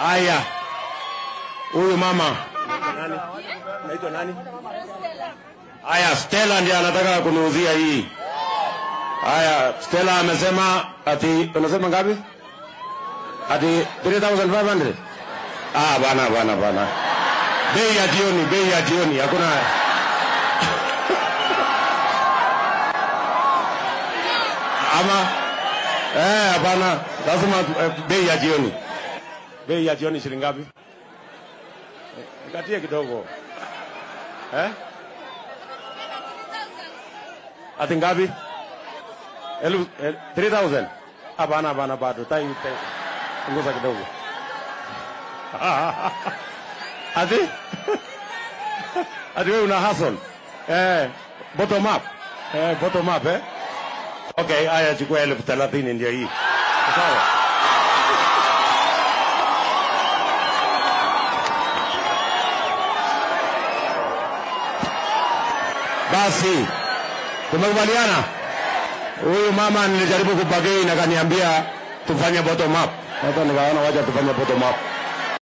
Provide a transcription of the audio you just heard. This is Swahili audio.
Haya, huyu mama nani? Naitwa nani? Haya, Stella ndiye anataka kuniuzia hii. Haya, Stella amesema ati unasema ngapi? Ati 3500. Ah, bana bana bana. Bei ya jioni, bei ya jioni, hakuna ama eh, hapana, lazima eh, bei ya jioni. Bei ya jioni shilingi ngapi? Eh, Nikatie kidogo eh? Ati ngapi? Elfu eh, 3000. Hapana, hapana, bado tai tai. Punguza kidogo. Ati ati wewe una hustle eh, bottom up eh, bottom up eh. Okay, haya chukua elfu thelathini ndio hii. Sawa. Basi tumekubaliana. Huyu mama nilijaribu kubagei na kaniambia tufanye bottom up. Sasa nikaona wacha tufanye bottom up.